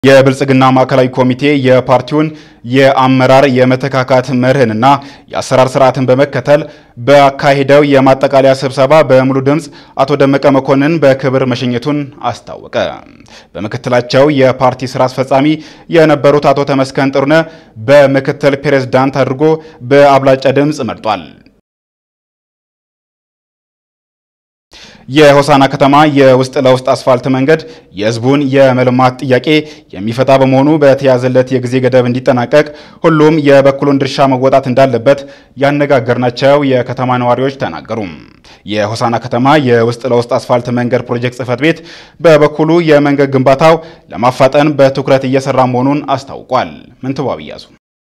የብልጽግና ማዕከላዊ ኮሚቴ የፓርቲውን የአመራር የመተካካት መርህንና የአሰራር ስርዓትን በመከተል በአካሄደው የማጠቃለያ ስብሰባ በሙሉ ድምፅ አቶ ደመቀ መኮንን በክብር መሸኘቱን አስታወቀ። በምክትላቸው የፓርቲ ስራ አስፈጻሚ የነበሩት አቶ ተመስገን ጥሩነህ በምክትል ፕሬዝዳንት አድርጎ በአብላጫ ድምፅ መርጧል። የሆሳና ከተማ የውስጥ ለውስጥ አስፋልት መንገድ የሕዝቡን የመልማት ጥያቄ የሚፈታ በመሆኑ በተያዘለት የጊዜ ገደብ እንዲጠናቀቅ ሁሉም የበኩሉን ድርሻ መወጣት እንዳለበት ያነጋገርናቸው የከተማ ነዋሪዎች ተናገሩ። የሆሳና ከተማ የውስጥ ለውስጥ አስፋልት መንገድ ፕሮጀክት ጽሕፈት ቤት በበኩሉ የመንገድ ግንባታው ለማፋጠን በትኩረት እየሰራ መሆኑን አስታውቋል። ምንትዋብ እያሱ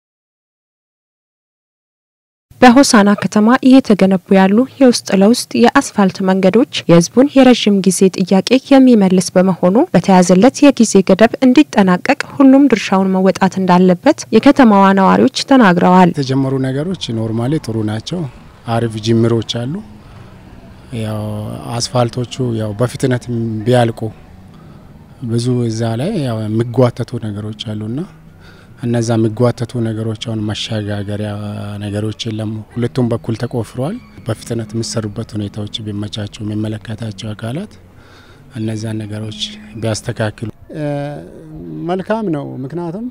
በሆሳና ከተማ እየተገነቡ ያሉ የውስጥ ለውስጥ የአስፋልት መንገዶች የህዝቡን የረዥም ጊዜ ጥያቄ የሚመልስ በመሆኑ በተያዘለት የጊዜ ገደብ እንዲጠናቀቅ ሁሉም ድርሻውን መወጣት እንዳለበት የከተማዋ ነዋሪዎች ተናግረዋል። የተጀመሩ ነገሮች ኖርማሊ ጥሩ ናቸው። አሪፍ ጅምሮች አሉ። ያው አስፋልቶቹ ያው በፍጥነት ቢያልቁ ብዙ እዛ ላይ ያው የሚጓተቱ ነገሮች አሉና እነዛ የሚጓተቱ ነገሮች አሁን መሸጋገሪያ ነገሮች የለም። ሁለቱም በኩል ተቆፍረዋል። በፍጥነት የሚሰሩበት ሁኔታዎች ቢመቻቸው የሚመለከታቸው አካላት እነዛን ነገሮች ቢያስተካክሉ መልካም ነው። ምክንያቱም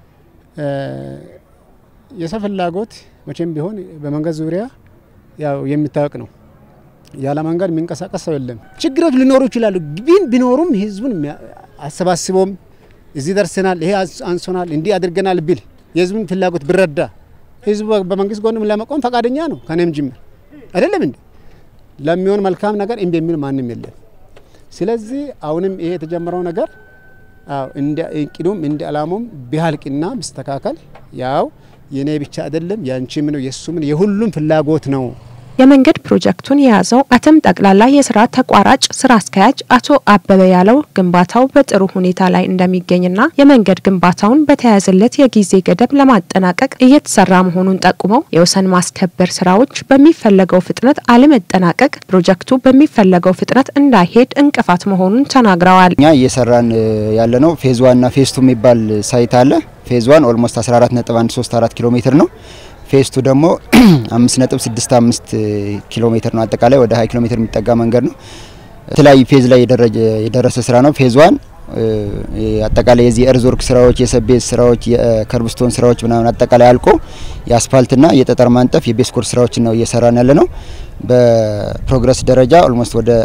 የሰው ፍላጎት መቼም ቢሆን በመንገድ ዙሪያ ያው የሚታወቅ ነው። ያለ መንገድ የሚንቀሳቀስ ሰው የለም። ችግሮች ሊኖሩ ይችላሉ። ግን ቢኖሩም ህዝቡን አሰባስቦም እዚህ ደርሰናል፣ ይሄ አንሶናል፣ እንዲህ አድርገናል ቢል የህዝቡን ፍላጎት ብረዳ ህዝቡ በመንግስት ጎንም ለመቆም ፈቃደኛ ነው። ከኔም ጅምር አይደለም እንዴ? ለሚሆን መልካም ነገር እምቢ የሚል ማንም የለም። ስለዚህ አሁንም ይሄ የተጀመረው ነገር እንደ እቅዱም እንደ አላማውም ቢያልቅና ቢስተካከል ያው የኔ ብቻ አይደለም፣ ያንቺም ነው፣ የሱም ነው፣ የሁሉም ፍላጎት ነው። የመንገድ ፕሮጀክቱን የያዘው አተም ጠቅላላ የስራ ተቋራጭ ስራ አስኪያጅ አቶ አበበ ያለው ግንባታው በጥሩ ሁኔታ ላይ እንደሚገኝና የመንገድ ግንባታውን በተያያዘለት የጊዜ ገደብ ለማጠናቀቅ እየተሰራ መሆኑን ጠቁመው የወሰን ማስከበር ስራዎች በሚፈለገው ፍጥነት አለመጠናቀቅ ፕሮጀክቱ በሚፈለገው ፍጥነት እንዳይሄድ እንቅፋት መሆኑን ተናግረዋል። እኛ እየሰራን ያለ ነው ፌዝ ዋንና ፌዝ ቱ የሚባል ሳይት አለ። ፌዝ ዋን ኦልሞስት 14.134 ኪሎ ሜትር ነው። ፌስቱ ደግሞ 5.65 ኪሎ ሜትር ነው። አጠቃላይ ወደ 20 ኪሎ ሜትር የሚጠጋ መንገድ ነው። የተለያዩ ፌዝ ላይ የደረሰ ስራ ነው። ፌዝ ዋን አጠቃላይ የዚህ የእርዝወርክ ስራዎች፣ የሰቤዝ ስራዎች፣ የከርብስቶን ስራዎች ምናምን አጠቃላይ አልቆ የአስፋልትና የጠጠር ማንጠፍ የቤስ ኮርስ ስራዎችን ነው እየሰራን ያለ ነው። በፕሮግረስ ደረጃ ኦልሞስት ወደ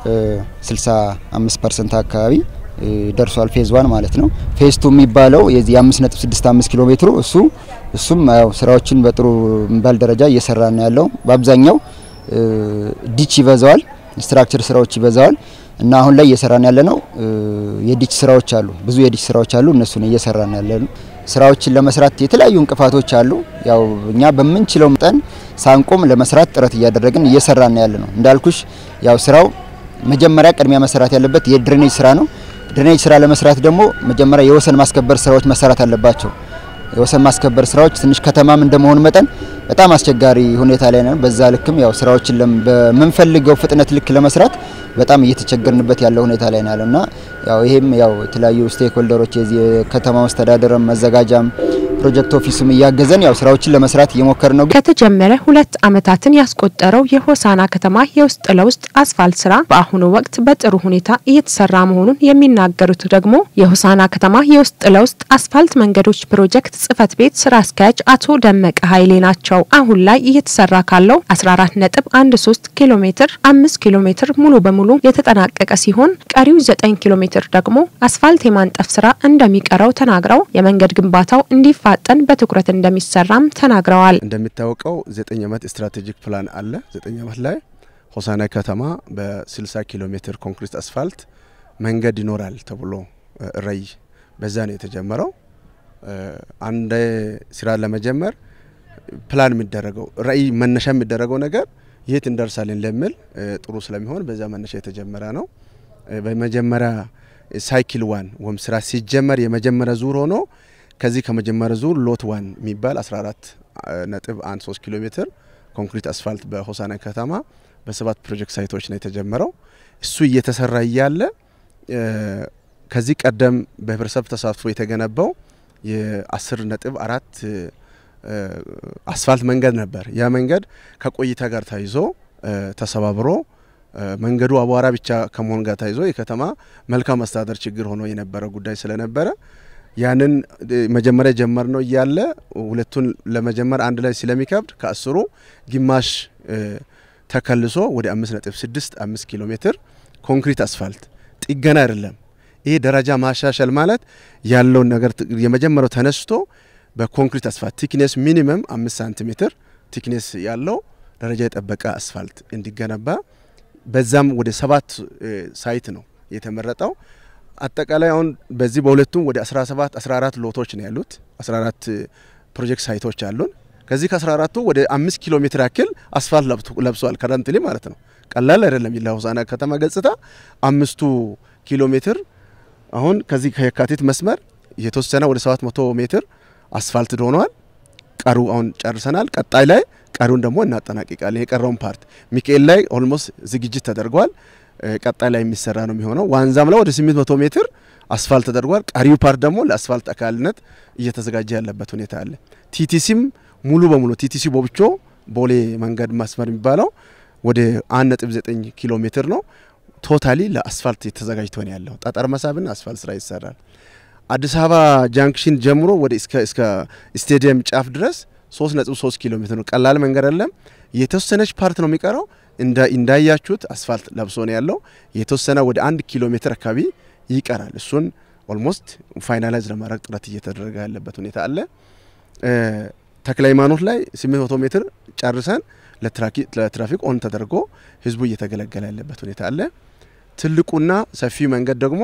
65 ፐርሰንት አካባቢ ደርሷል። ፌዝ ዋን ማለት ነው። ፌዝ ቱ የሚባለው የዚህ 5.65 ኪሎ ሜትሩ እሱ እሱም ያው ስራዎችን በጥሩ የሚባል ደረጃ እየሰራ ነው ያለው። በአብዛኛው ዲች ይበዛዋል፣ ስትራክቸር ስራዎች ይበዛዋል እና አሁን ላይ እየሰራን ያለ ነው የዲች ስራዎች አሉ፣ ብዙ የዲች ስራዎች አሉ። እነሱን እየሰራን ያለ ነው። ስራዎችን ለመስራት የተለያዩ እንቅፋቶች አሉ። ያው እኛ በምንችለው መጠን ሳንቆም ለመስራት ጥረት እያደረግን እየሰራን ያለ ነው። እንዳልኩሽ ያው ስራው መጀመሪያ ቅድሚያ መሰራት ያለበት የድሬኔጅ ስራ ነው። ድሬኔጅ ስራ ለመስራት ደግሞ መጀመሪያ የወሰን ማስከበር ስራዎች መሰራት አለባቸው። የወሰን ማስከበር ስራዎች ትንሽ ከተማም እንደመሆኑ መጠን በጣም አስቸጋሪ ሁኔታ ላይ ነን። በዛ ልክም ያው ስራዎችን በምንፈልገው ፍጥነት ልክ ለመስራት በጣም እየተቸገርንበት ያለው ሁኔታ ላይ ነው ያለውና ያው ይሄም ያው የተለያዩ ስቴክ ሆልደሮች የዚህ የከተማ መስተዳደርም መዘጋጃም ፕሮጀክት ኦፊሱም እያገዘን ያው ስራዎችን ለመስራት እየሞከር ነው። ከተጀመረ ሁለት ዓመታትን ያስቆጠረው የሆሳና ከተማ የውስጥ ለውስጥ አስፋልት ስራ በአሁኑ ወቅት በጥሩ ሁኔታ እየተሰራ መሆኑን የሚናገሩት ደግሞ የሆሳና ከተማ የውስጥ ለውስጥ አስፋልት መንገዶች ፕሮጀክት ጽሕፈት ቤት ስራ አስኪያጅ አቶ ደመቀ ኃይሌ ናቸው። አሁን ላይ እየተሰራ ካለው 14.13 ኪሎ ሜትር 5 ኪሎ ሜትር ሙሉ በሙሉ የተጠናቀቀ ሲሆን ቀሪው 9 ኪሎ ሜትር ደግሞ አስፋልት የማንጠፍ ስራ እንደሚቀረው ተናግረው የመንገድ ግንባታው እንዲፋጠን በትኩረት እንደሚሰራም ተናግረዋል። እንደሚታወቀው 9 ዓመት ስትራቴጂክ ፕላን አለ። 9 ዓመት ላይ ሆሳና ከተማ በ60 ኪሎ ሜትር ኮንክሪት አስፋልት መንገድ ይኖራል ተብሎ ራዕይ በዛ ነው የተጀመረው። አንድ ስራ ለመጀመር ፕላን የሚደረገው ራዕይ መነሻ የሚደረገው ነገር የት እንደርሳለን ለሚል ጥሩ ስለሚሆን በዛ መነሻ የተጀመረ ነው። በመጀመሪያ ሳይክል ዋን ወይም ስራ ሲጀመር የመጀመሪያ ዙር ሆኖ ከዚህ ከመጀመሪያ ዙር ሎት ዋን የሚባል 14 ነጥብ 13 ኪሎ ሜትር ኮንክሪት አስፋልት በሆሳና ከተማ በሰባት ፕሮጀክት ሳይቶች ነው የተጀመረው። እሱ እየተሰራ እያለ ከዚህ ቀደም በህብረተሰብ ተሳትፎ የተገነባው የአስር ነጥብ አራት አስፋልት መንገድ ነበር። ያ መንገድ ከቆይታ ጋር ተይዞ ተሰባብሮ መንገዱ አቧራ ብቻ ከመሆን ጋር ተይዞ የከተማ መልካም አስተዳደር ችግር ሆኖ የነበረ ጉዳይ ስለነበረ ያንን መጀመሪያ ጀመር ነው እያለ ሁለቱን ለመጀመር አንድ ላይ ስለሚከብድ ከአስሩ ግማሽ ተከልሶ ወደ አምስት ነጥብ ስድስት አምስት ኪሎ ሜትር ኮንክሪት አስፋልት ጥገና አይደለም። ይሄ ደረጃ ማሻሻል ማለት ያለውን ነገር የመጀመሪያው ተነስቶ በኮንክሪት አስፋልት ቲክኔስ ሚኒመም አምስት ሳንቲሜትር ቲክኔስ ያለው ደረጃ የጠበቀ አስፋልት እንዲገነባ በዛም ወደ ሰባት ሳይት ነው የተመረጠው። አጠቃላይ አሁን በዚህ በሁለቱም ወደ 17 14 ሎቶች ነው ያሉት። 14 ፕሮጀክት ሳይቶች አሉን። ከዚህ ከ14ቱ ወደ አምስት ኪሎ ሜትር ያክል አስፋልት ለብሷል ከረንትሊ ማለት ነው። ቀላል አይደለም። ለሆሳዕና ከተማ ገጽታ አምስቱ ኪሎ ሜትር አሁን ከዚህ ከየካቲት መስመር የተወሰነ ወደ 700 ሜትር አስፋልት ሆኗል። ቀሩ አሁን ጨርሰናል። ቀጣይ ላይ ቀሩን ደግሞ እናጠናቅቃለን። የቀረውን ፓርት ሚካኤል ላይ ኦልሞስት ዝግጅት ተደርጓል። ቀጣይ ላይ የሚሰራ ነው የሚሆነው። ዋንዛም ላይ ወደ 800 ሜትር አስፋልት ተደርጓል። ቀሪው ፓርት ደግሞ ለአስፋልት አካልነት እየተዘጋጀ ያለበት ሁኔታ አለ። ቲቲሲም ሙሉ በሙሉ ቲቲሲ ቦብቾ ቦሌ መንገድ መስመር የሚባለው ወደ 1.9 ኪሎ ሜትር ነው። ቶታሊ ለአስፋልት ተዘጋጅቶ ነው ያለው። ጠጠር መሳብና አስፋልት ስራ ይሰራል። አዲስ አበባ ጃንክሽን ጀምሮ ወደ እስከ ስቴዲየም ጫፍ ድረስ 3.3 ኪሎ ሜትር ነው። ቀላል መንገድ አይደለም። የተወሰነች ፓርት ነው የሚቀረው። እንዳያችሁት አስፋልት ለብሶ ነው ያለው። የተወሰነ ወደ አንድ ኪሎ ሜትር አካባቢ ይቀራል። እሱን ኦልሞስት ፋይናላይዝ ለማድረግ ጥረት እየተደረገ ያለበት ሁኔታ አለ። ተክለ ሃይማኖት ላይ 800 ሜትር ጨርሰን ለትራፊክ ኦን ተደርጎ ህዝቡ እየተገለገለ ያለበት ሁኔታ አለ። ትልቁና ሰፊ መንገድ ደግሞ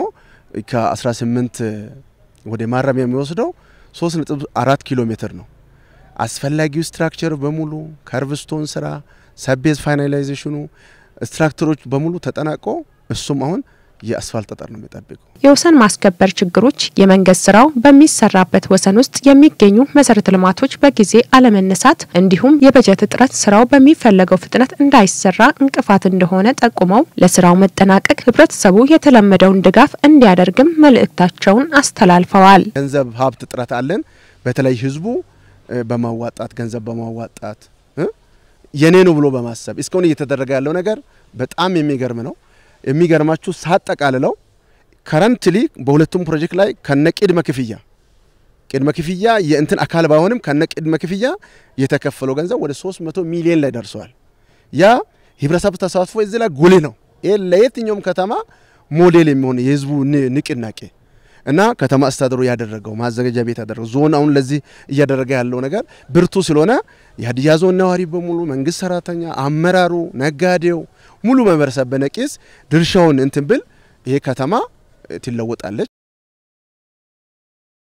ከ18 ወደ ማረሚያ የሚወስደው 3.4 ኪሎ ሜትር ነው። አስፈላጊው ስትራክቸር በሙሉ ከርቭስቶን ስራ ሰቤዝ ፋይናላይዜሽኑ ስትራክቸሮች በሙሉ ተጠናቆ እሱም አሁን የአስፋልት ጠጠር ነው የሚጠብቀው። የወሰን ማስከበር ችግሮች የመንገድ ስራው በሚሰራበት ወሰን ውስጥ የሚገኙ መሰረተ ልማቶች በጊዜ አለመነሳት እንዲሁም የበጀት እጥረት ስራው በሚፈለገው ፍጥነት እንዳይሰራ እንቅፋት እንደሆነ ጠቁመው ለስራው መጠናቀቅ ህብረተሰቡ የተለመደውን ድጋፍ እንዲያደርግም መልእክታቸውን አስተላልፈዋል። ገንዘብ ሀብት እጥረት አለን። በተለይ ህዝቡ በማዋጣት ገንዘብ በማዋጣት የኔ ነው ብሎ በማሰብ እስካሁን እየተደረገ ያለው ነገር በጣም የሚገርም ነው። የሚገርማችሁ ሳጠቃልለው ከረንትሊ በሁለቱም ፕሮጀክት ላይ ከነ ቅድመ ክፍያ ቅድመ ክፍያ የእንትን አካል ባይሆንም ከነ ቅድመ ክፍያ የተከፈለው ገንዘብ ወደ 300 ሚሊዮን ላይ ደርሰዋል። ያ ህብረተሰብ ተሳትፎ እዚህ ላይ ጉልህ ነው። ይህ ለየትኛውም ከተማ ሞዴል የሚሆን የህዝቡ ንቅናቄ እና ከተማ አስተዳደሩ ያደረገው ማዘጋጃ ቤት ያደረገው ዞን አሁን ለዚህ እያደረገ ያለው ነገር ብርቱ ስለሆነ የሀዲያ ዞን ነዋሪ በሙሉ መንግስት ሰራተኛ፣ አመራሩ፣ ነጋዴው ሙሉ ማህበረሰብ በነቂስ ድርሻውን እንትን ብል ይሄ ከተማ ትለወጣለች።